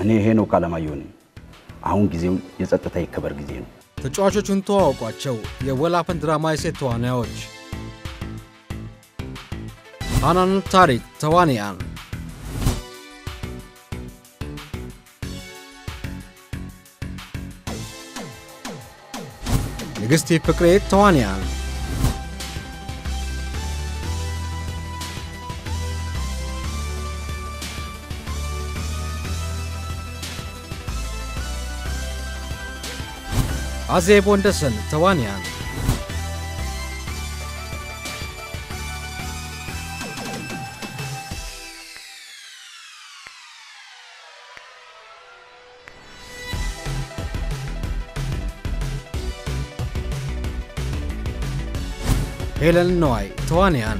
እኔ ሄኖክ አለማየሁ ነኝ። አሁን ጊዜው የጸጥታ ይከበር ጊዜ ነው። ተጫዋቾቹን ተዋውቋቸው። የወላፈን ድራማ የሴት ተዋናዮች ሃናን ታሪክ ተዋንያን፣ ንግሥቲ ፍቅሬ ተዋንያን፣ አዜብ ወንደሰን ተዋንያን፣ ሄለን ነዋይ ተዋንያን፣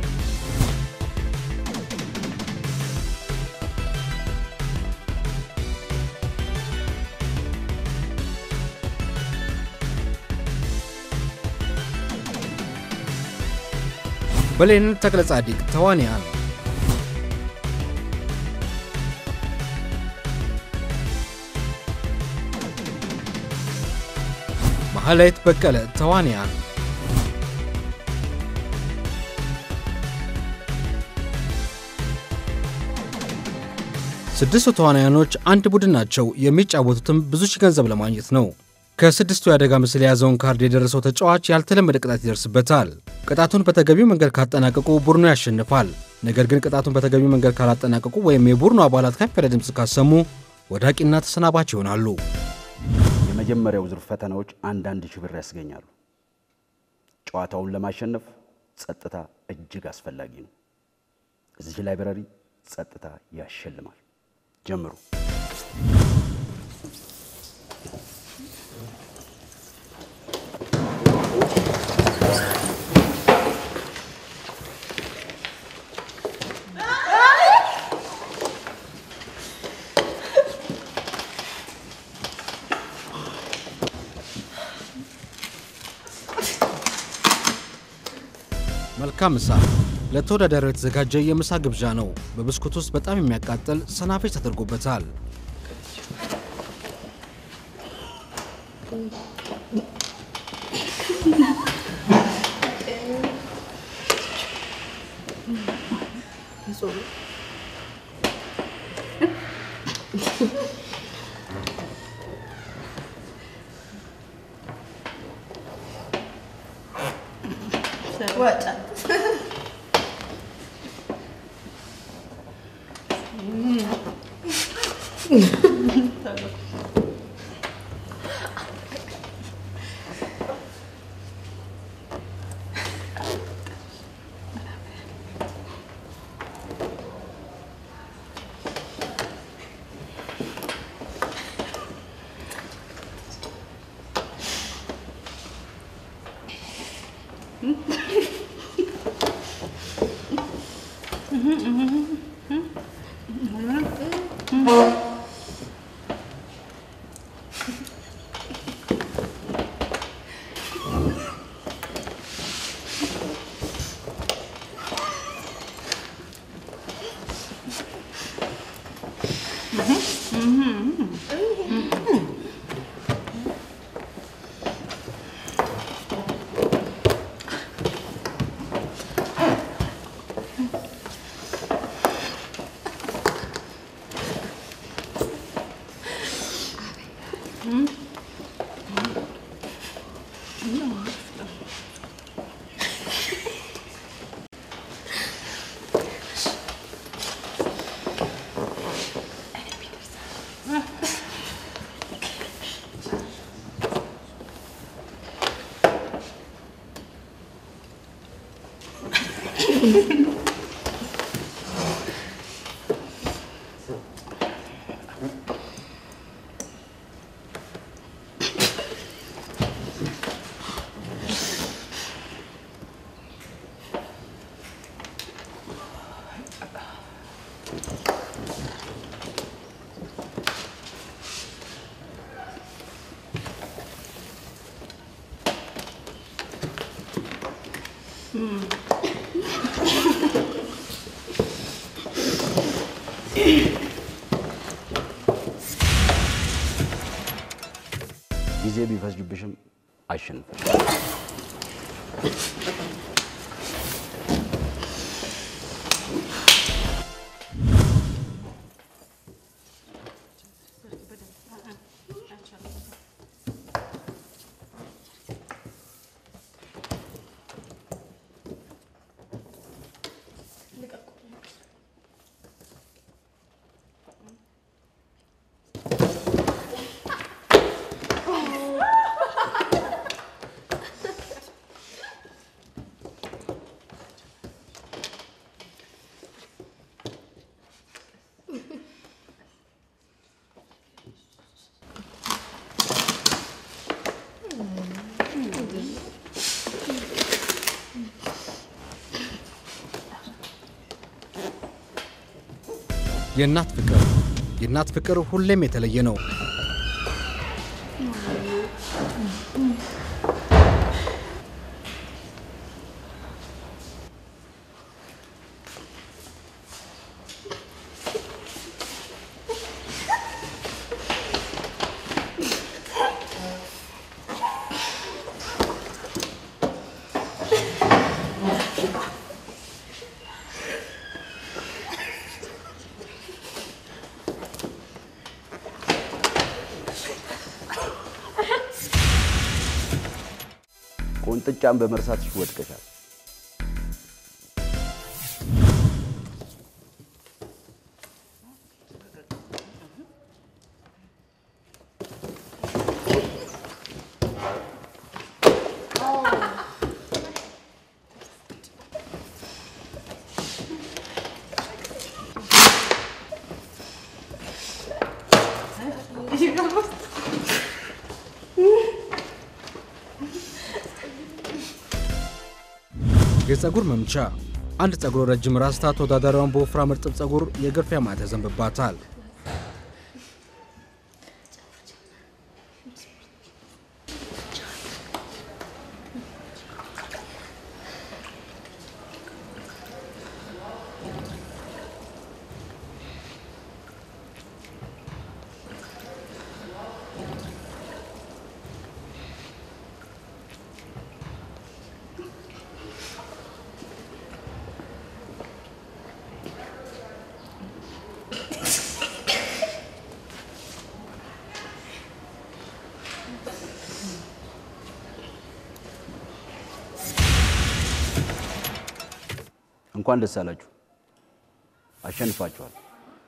ብሌን ተክለ ጻዲቅ ተዋንያን፣ ማህሌት በቀለ ተዋንያን፣ ስድስቱ ተዋናያኖች አንድ ቡድን ናቸው። የሚጫወቱትም ብዙ ሺህ ገንዘብ ለማግኘት ነው። ከስድስቱ የአደጋ ምስል የያዘውን ካርድ የደረሰው ተጫዋች ያልተለመደ ቅጣት ይደርስበታል። ቅጣቱን በተገቢው መንገድ ካጠናቀቁ ቡድኑ ያሸንፋል። ነገር ግን ቅጣቱን በተገቢው መንገድ ካላጠናቀቁ ወይም የቡድኑ አባላት ከፍ ያለ ድምፅ ካሰሙ ወዳቂና ተሰናባች ይሆናሉ። የመጀመሪያው ዙር ፈተናዎች አንዳንድ ሺህ ብር ያስገኛሉ። ጨዋታውን ለማሸነፍ ጸጥታ እጅግ አስፈላጊ ነው። እዚህ ላይብረሪ ጸጥታ ያሸልማል። ጀምሩ። መልካም ምሳ። ለተወዳዳሪው የተዘጋጀ የምሳ ግብዣ ነው። በብስኩት ውስጥ በጣም የሚያቃጥል ሰናፍጭ ተደርጎበታል። ቢፈጅብሽም አሸንፈሽ የእናት ፍቅር የእናት ፍቅር ሁሌም የተለየ ነው። ቁንጥጫን በመርሳትሽ ወድቀሻል። የፀጉር መምቻ አንድ ፀጉር ረጅም ራስታ ተወዳዳሪዋን በወፍራም እርጥብ ፀጉር የግርፊያ ማት ያዘንብባታል። እንኳን ደስ አላችሁ፣ አሸንፋችኋል።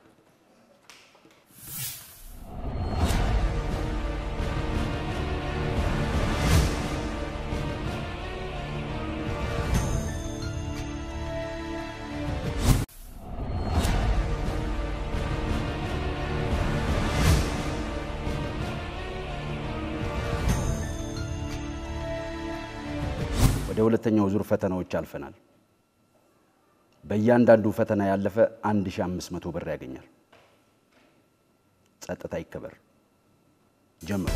ወደ ሁለተኛው ዙር ፈተናዎች አልፈናል። በእያንዳንዱ ፈተና ያለፈ 1500 ብር ያገኛል። ጸጥታ ይከበር። ጀምሩ።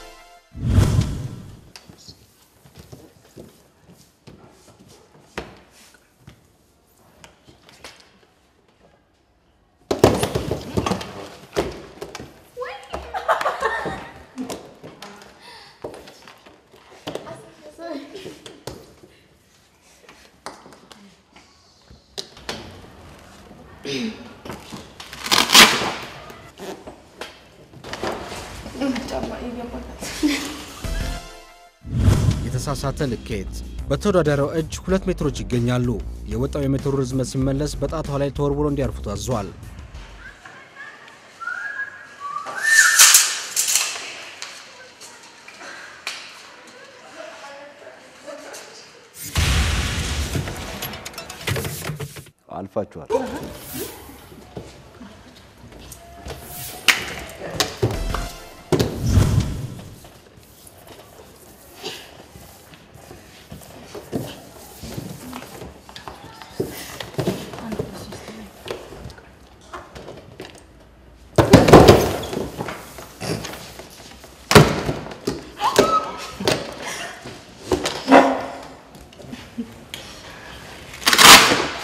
የተሳሳተ ልኬት በተወዳዳሪው እጅ ሁለት ሜትሮች ይገኛሉ። የወጣው የሜትሩ ርዝመት ሲመለስ በጣቷ ላይ ተወርውሮ እንዲያርፉ ታዟል። አልፋችኋል።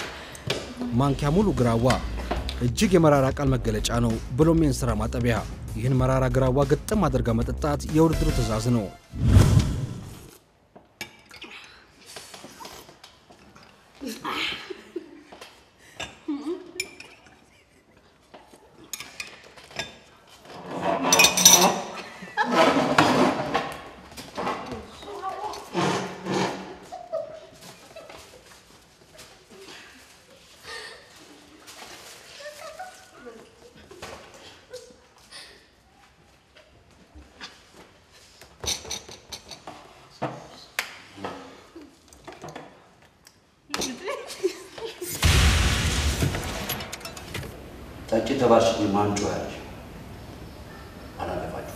ማንኪያ ሙሉ ግራዋ እጅግ የመራራ ቃል መገለጫ ነው፣ ብሎም የእንስራ ማጠቢያ። ይህን መራራ ግራዋ ግጥም አድርጋ መጠጣት የውድድሩ ትዕዛዝ ነው። ጠጪ ተባልሽ ማንጮ ያለሽ አላለፋችሁ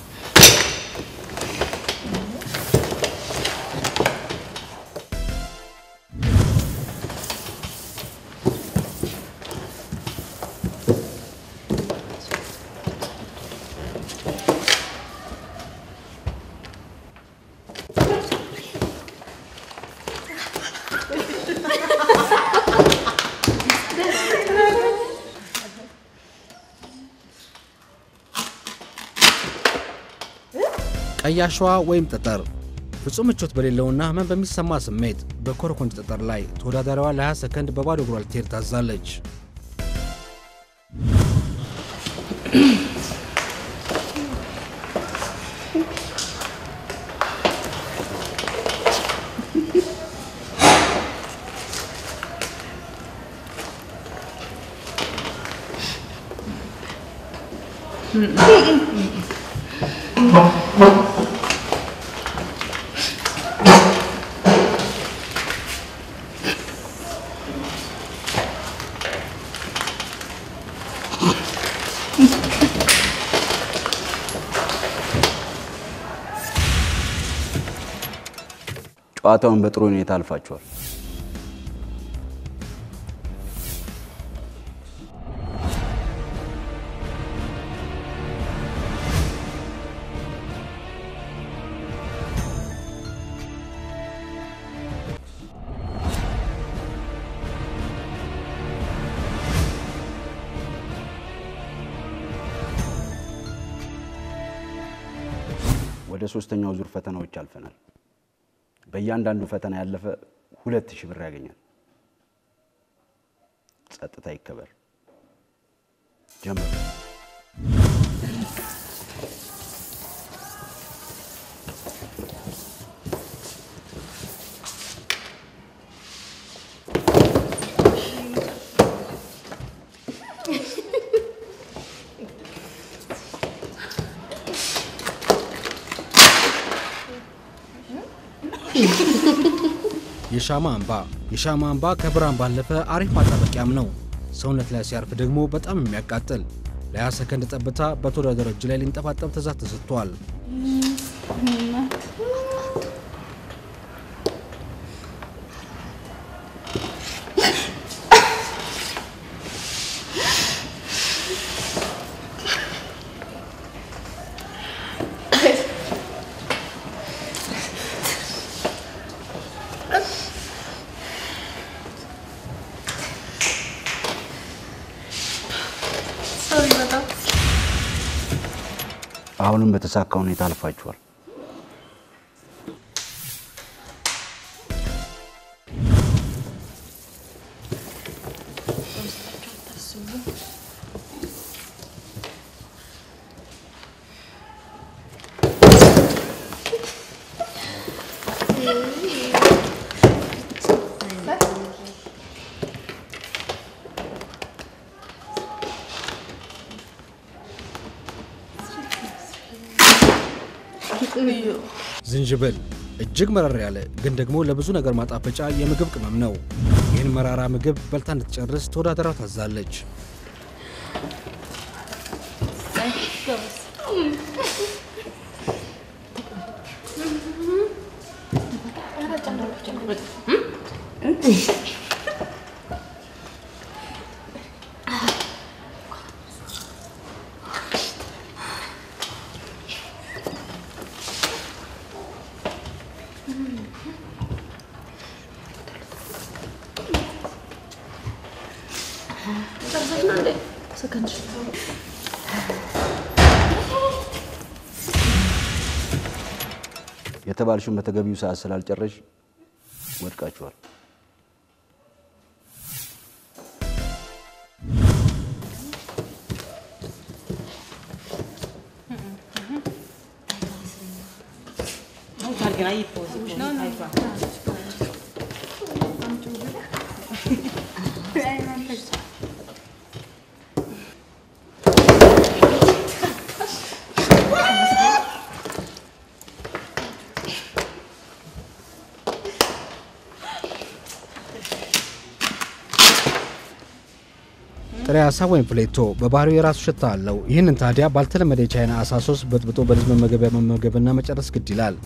ቀይ አሸዋ ወይም ጠጠር ፍጹም ምቾት በሌለውና ህመም በሚሰማ ስሜት በኮረኮንች ጠጠር ላይ ተወዳዳሪዋ ለ20 ሰከንድ በባዶ እግሯ ልትሄድ ታዛለች። ጨዋታውን በጥሩ ሁኔታ አልፋችኋል። ወደ ሶስተኛው ዙር ፈተናዎች አልፈናል። በእያንዳንዱ ፈተና ያለፈ ሁለት ሺህ ብር ያገኛል። ጸጥታ ይከበር። ጀምር። የሻማ አምባ የሻማ አምባ ከብርሃን ባለፈ አሪፍ ማጣበቂያም ነው። ሰውነት ላይ ሲያርፍ ደግሞ በጣም የሚያቃጥል ለ20 ሰከንድ ጠብታ በተወዳዳሪው እጅ ላይ ሊንጠባጠብ ትዕዛዝ ተሰጥቷል። አሁንም በተሳካ ሁኔታ አልፋችኋል። ዝንጅብል እጅግ መረር ያለ ግን ደግሞ ለብዙ ነገር ማጣፈጫ የምግብ ቅመም ነው። ይህን መራራ ምግብ በልታ እንድትጨርስ ተወዳዳሪዋ ታዛለች። የተባልሽውን በተገቢው ሰዓት ስላልጨረሽ ወድቃችኋል። ጥሬ አሳ ወይም ፍሌቶ በባህሪው የራሱ ሽታ አለው። ይህንን ታዲያ ባልተለመደ የቻይና አሳ ሶስ በጥብጦ በልጅ መመገቢያ መመገብና መጨረስ ግድ ይላል።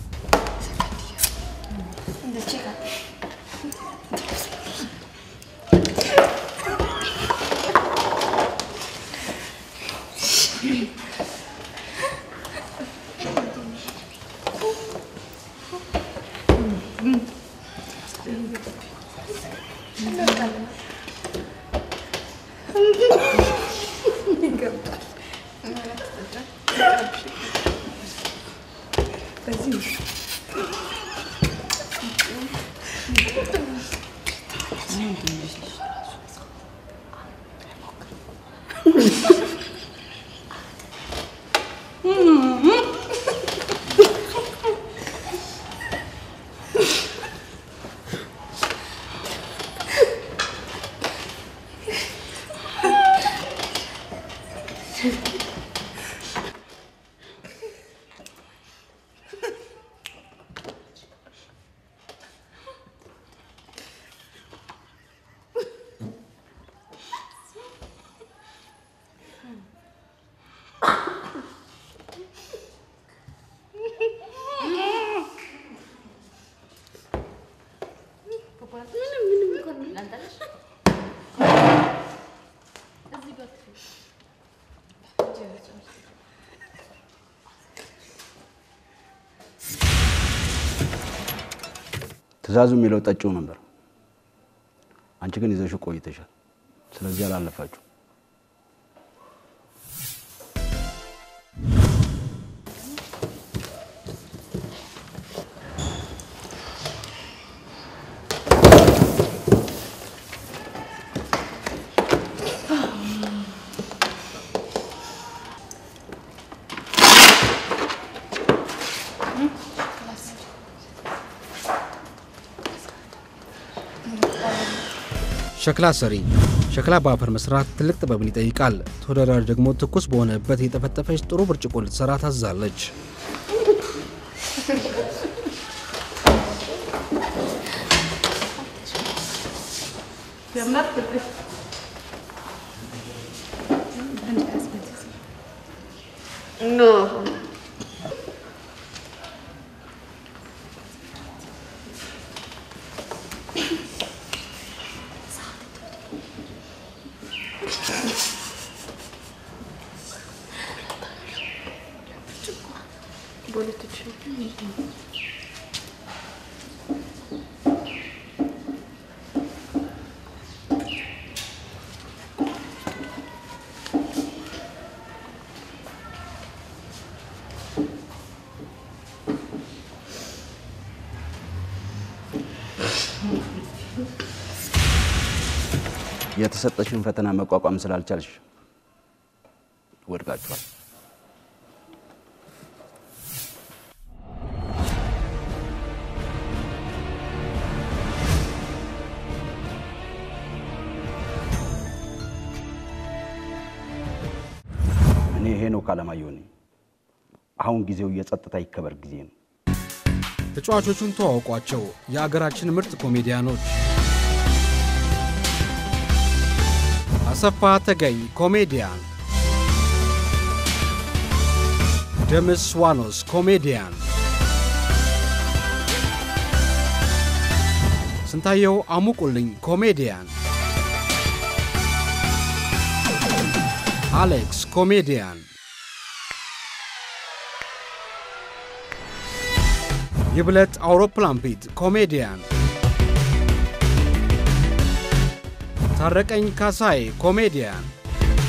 ትእዛዙ የሚለው ጠጪው ነበር። አንቺ ግን ይዘሽው ቆይተሻል። ስለዚህ አላለፋችሁ። ሸክላ ሰሪ ሸክላ በአፈር መስራት ትልቅ ጥበብን ይጠይቃል። ተወዳዳሪ ደግሞ ትኩስ በሆነበት የጠፈጠፈች ጥሩ ብርጭቆ ልትሰራ ታዛለች። የተሰጠሽን ፈተና መቋቋም ስላልቻልሽ ወድቃችኋል። እኔ ሄኖክ አለማየሁ ነኝ። አሁን ጊዜው የጸጥታ ይከበር ጊዜ ነው። ተጫዋቾቹን ተዋውቋቸው። የአገራችን ምርጥ ኮሜዲያኖች አሰፋ ተገኝ ኮሜዲያን፣ ደምስ ዋኖስ ኮሜዲያን፣ ስንታየው አሙቁልኝ ኮሜዲያን፣ አሌክስ ኮሜዲያን፣ ይብለጥ አውሮፕላን ፊት ኮሜዲያን፣ ታረቀኝ ካሳይ ኮሜዲያን።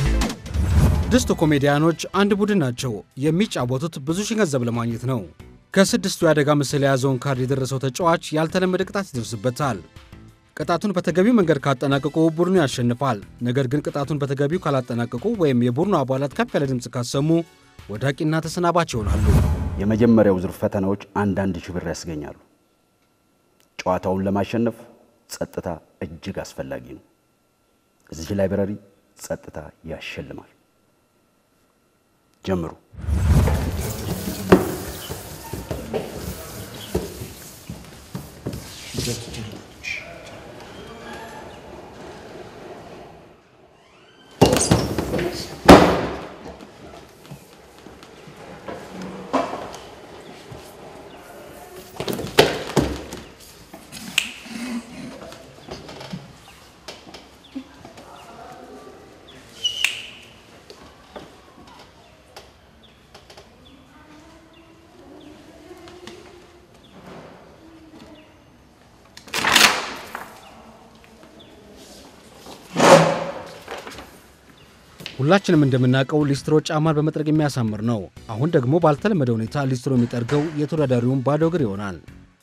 ስድስቱ ኮሜዲያኖች አንድ ቡድን ናቸው። የሚጫወቱት ብዙ ሺህ ገንዘብ ለማግኘት ነው። ከስድስቱ የአደጋ ምስል የያዘውን ካርድ የደረሰው ተጫዋች ያልተለመደ ቅጣት ይደርስበታል። ቅጣቱን በተገቢው መንገድ ካጠናቀቁ ቡድኑ ያሸንፋል። ነገር ግን ቅጣቱን በተገቢው ካላጠናቀቁ ወይም የቡድኑ አባላት ከፍ ያለ ድምፅ ካሰሙ ወዳቂና ተሰናባች ይሆናሉ። የመጀመሪያው ዙር ፈተናዎች አንዳንድ ሺህ ብር ያስገኛሉ። ጨዋታውን ለማሸነፍ ጸጥታ እጅግ አስፈላጊ ነው። እዚህ ላይብረሪ ጸጥታ ያሸልማል። ጀምሩ። ሁላችንም እንደምናውቀው ሊስትሮ ጫማን በመጥረግ የሚያሳምር ነው። አሁን ደግሞ ባልተለመደ ሁኔታ ሊስትሮ የሚጠርገው የተወዳዳሪውን ባዶ እግር ይሆናል።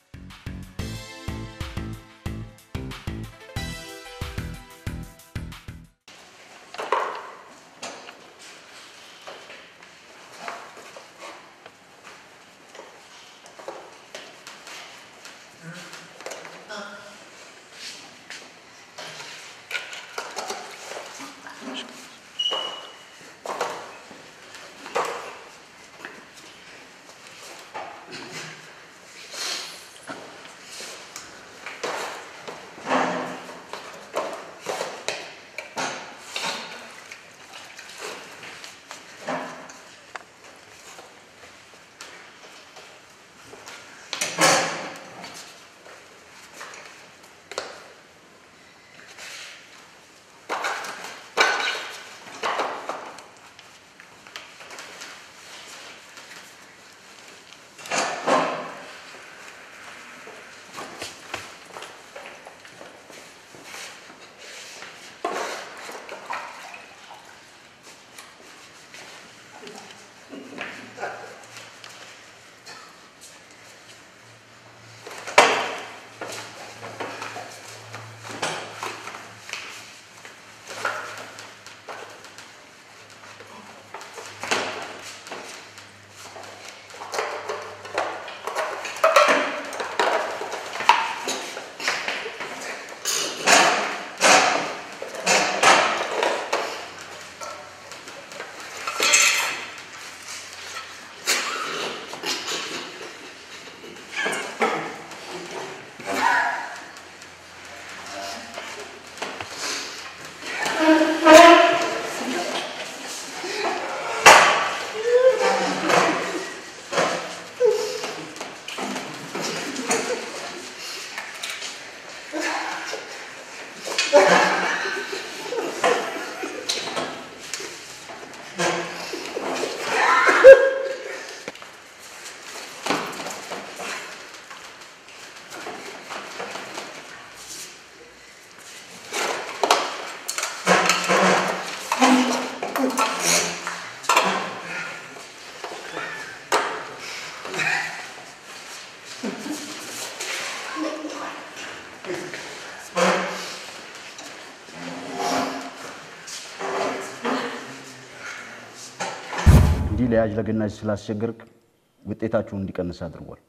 እንዲህ ለያዥ ለገናዥ ስላስቸገርክ ውጤታችሁን እንዲቀንስ አድርጓል።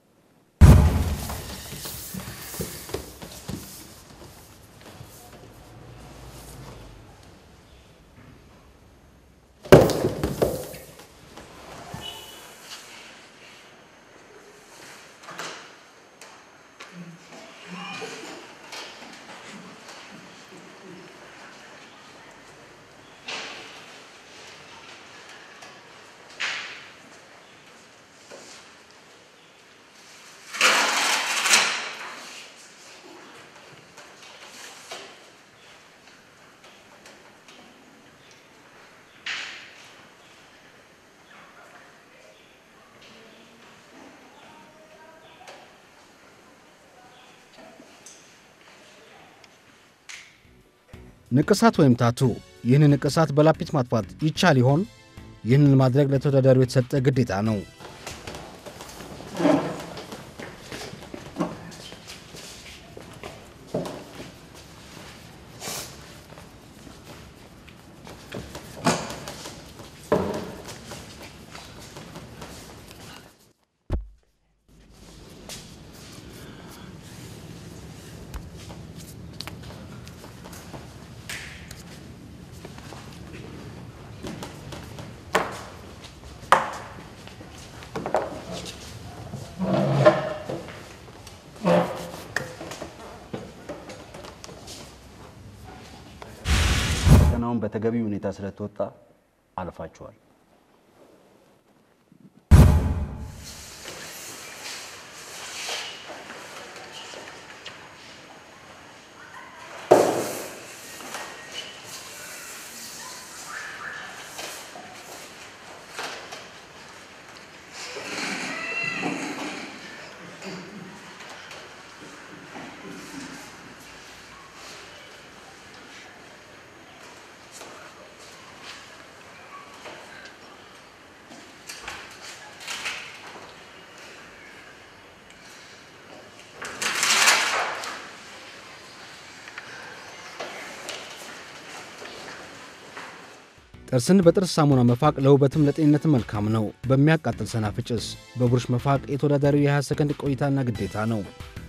ንቅሳት ወይም ታቱ። ይህንን ንቅሳት በላጲስ ማጥፋት ይቻል ይሆን? ይህንን ማድረግ ለተወዳዳሪው የተሰጠ ግዴታ ነው። ፈተናውን በተገቢ ሁኔታ ስለተወጣ አልፋችኋል። ጥርስን በጥርስ ሳሙና መፋቅ ለውበትም ለጤንነትም መልካም ነው። በሚያቃጥል ሰናፍጭስ በብሩሽ መፋቅ የተወዳዳሪው የ20 ሰከንድ ቆይታና ግዴታ ነው።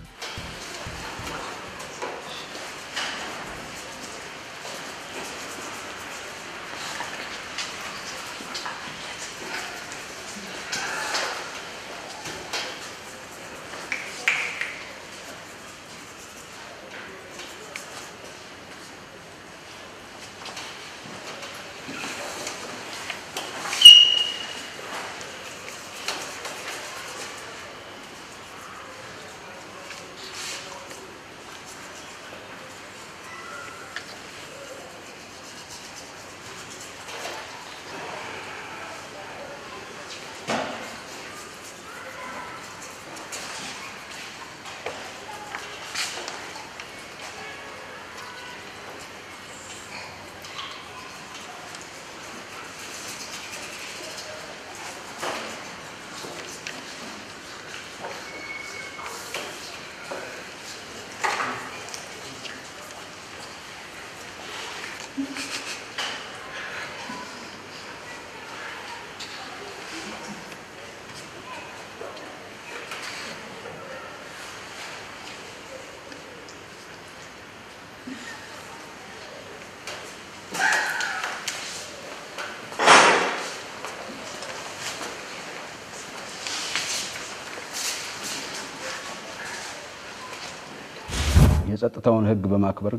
የጸጥታውን ሕግ በማክበር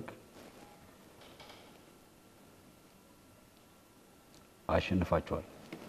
አሸንፋቸዋል።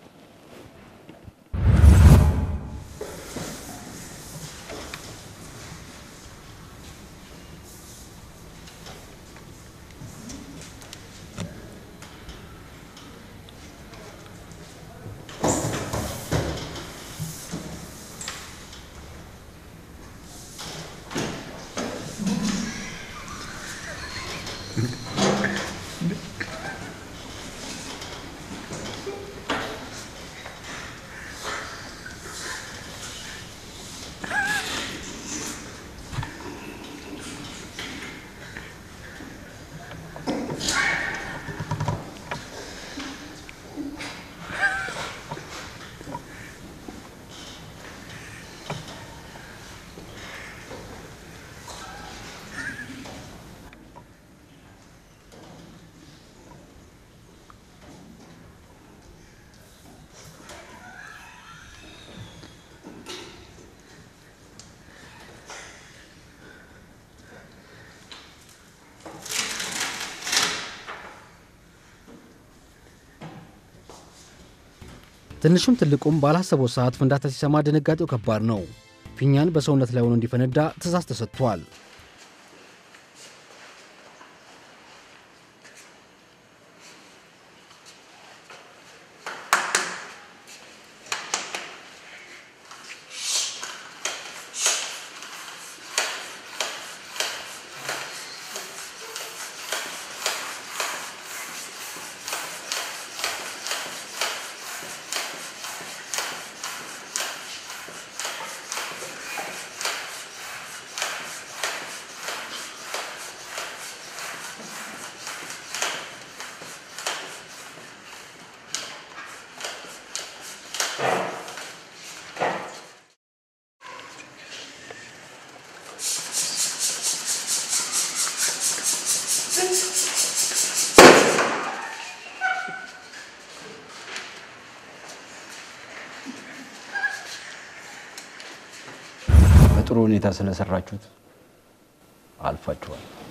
ትንሹም ትልቁም ባላሰበው ሰዓት ፍንዳታ ሲሰማ ድንጋጤው ከባድ ነው። ፊኛን በሰውነት ላይ ሆኖ እንዲፈነዳ ትእዛዝ ተሰጥቷል። በጥሩ ሁኔታ ስለሰራችሁት አልፋችኋል።